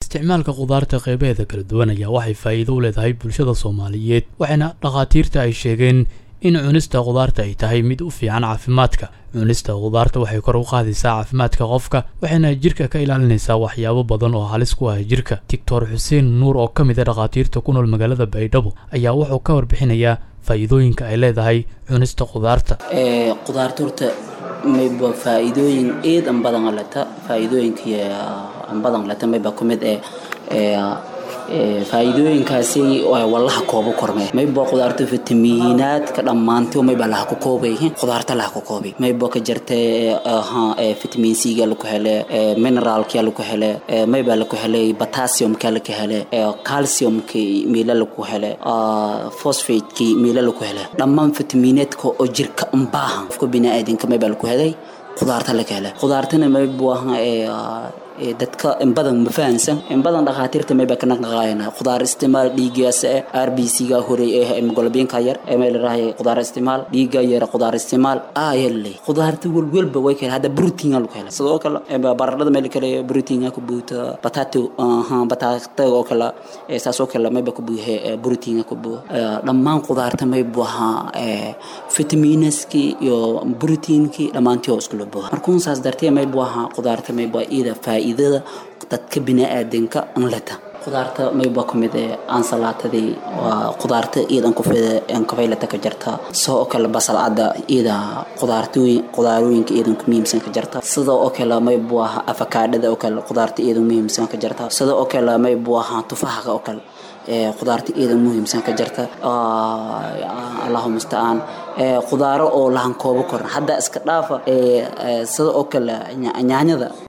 isticmaalka khudaarta qeybaheeda kala duwan ayaa waxay faa'iido u leedahay bulshada soomaaliyeed waxayna dhakhaatiirta ay sheegeen in cunista khudaarta ay tahay mid u fiican caafimaadka cunista khudaarta waxay kor u qaadaysaa caafimaadka qofka waxayna jirka ka ilaalinaysaa waxyaabo badan oo halis ku ah jirka doctor xuseen nuur oo ka mid a dhakhaatiirta ku nool magaalada baydhabo ayaa wuxuu ka warbixinayaa faa'iidooyinka ay leedahay cunista khudaarta khudaarta horta mayba faa'iidooyin eed an badan leta faa'iidooyinka an badan leta mayba ku mid ee faa'iidooyinkaasi wallaha koobo korme mayba khudaarta fitamiinaadka dhammaantay mayba laha ku koobay khudaarta laha ku koobay mayba ka jirta fitamiin c ga laku hele mineraalka laku hele mayba laku hele potassiumka laku hele calciumka meela laku hele phosphateki meela laku hele dhammaan fitamiinaadka oo jirka u baahan qofka bini'aadanka mayba laku helay khudaarta laga hele khudaartana maybu dadka in badan ma fahansan in badan dhakhaatiirta mayba ka naqnaqaayana khudaar istimaal dhiigaas r b c ga horey ee hemoglobinka yar ee may larahay khudaar istimaal dhiiga yar khudaar istimaal ayale khudaarta welwelba way kale hadda protein lagu hela sidoo kale baradhada meel kale protein ku buuta potato aha batata oo kale saasoo kale mayba ku buuhe protein ku buu dhammaan khudaarta may buuha vitamiinaski iyo proteinki dhammaantii oo isku labo markuun saas dartee may buuha khudaarta may bua ida faa'iida dadka bini'aadanka an leta khudaarta mayba ku mid ee ansalaatadii waa khudaarta iidan kufaylata ka jirta sidoo kale basal cadda iida khudaartooyin khudaarooyinka iidan ku muhiimsan ka jirta sida oo kale maybu aha afakaadhada oo kale khudaarta iidan muhiimsan ka jirta sida oo kale maybu aha tufahaqa oo kale khudaarta iidan muhiimsan ka jirta allahu mustacaan khudaaro oo lahan koobo koran hadda iska dhaafa sida oo kale nyaanyada